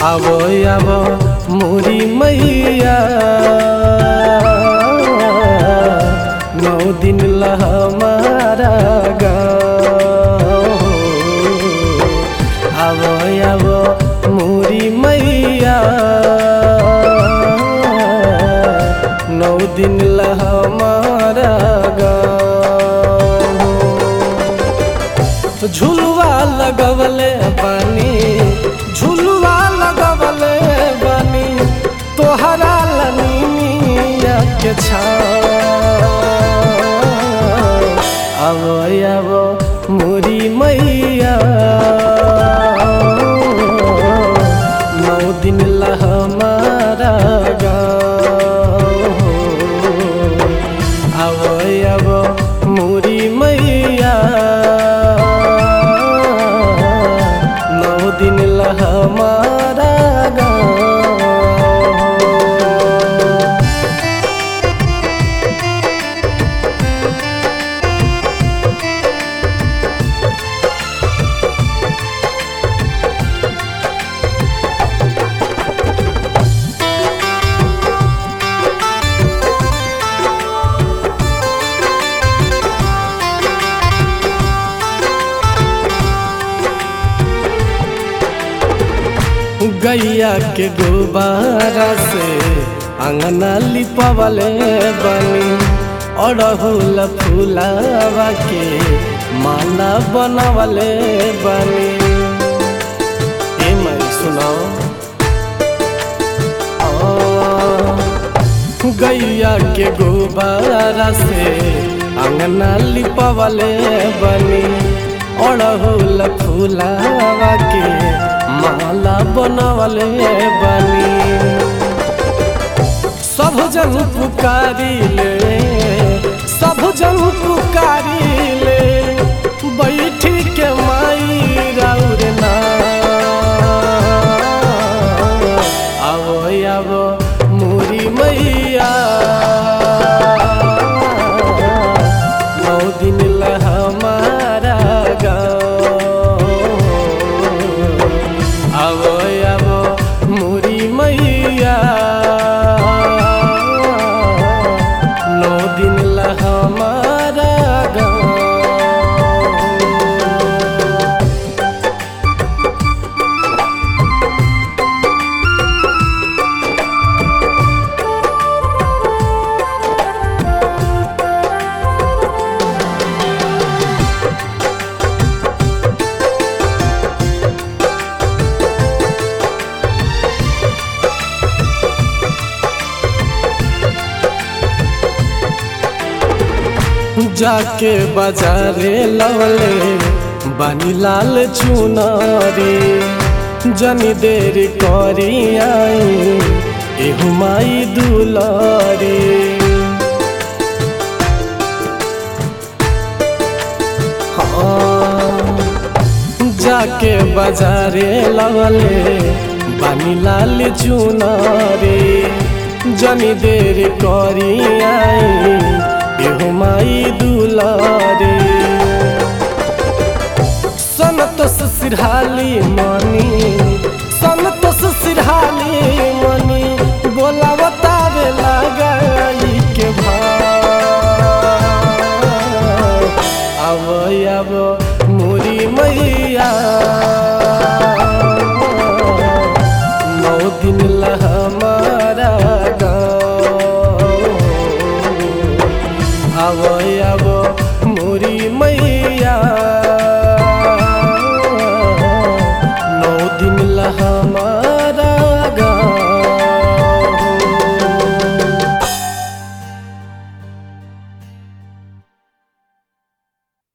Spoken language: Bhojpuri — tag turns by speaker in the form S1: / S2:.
S1: आवो आवो मोरी मैया नौ दिन ला हमारा गाँव आवो आवो मोरी मैया नौ दिन ला हमारा गाँव झुलवा लगवले बानी झुलवा लगवले बानी तोहरा लनिया के छाव आवो आवो मोरी मैया नौ दिन ला हमारा गाँव आवो आवो मोरी मैया नौ दिन ला हमारा गाँव गैया के गुब्बारा से अंगना लिपवले बनी अड़हुल फूलावा के माला बनवले बनी ए मैं सुनाओ गैया के गुब्बारा से अंगना लिपवले बनी अड़हुल फूलावा के माला बनवले बनी सब जन पुकारी ले सब जन पुकारी ले बैठी के माई राउर ना आवो आवो मोरी मैया नौ दिन ला हमारा गाँव आवो आवो मोरी मैया नौ दिन ला हमारा गाँव जाके बाजारे लवले बानी लाल चुनारी जनी देर करी आई एहू माई दुलारी हाँ, जाके बाजारे लवले बानी लाल चुनारी जनी देर करी आई एहू माई दुलारे संतोष सिरहाली मनी संतोष सिरहाली मनी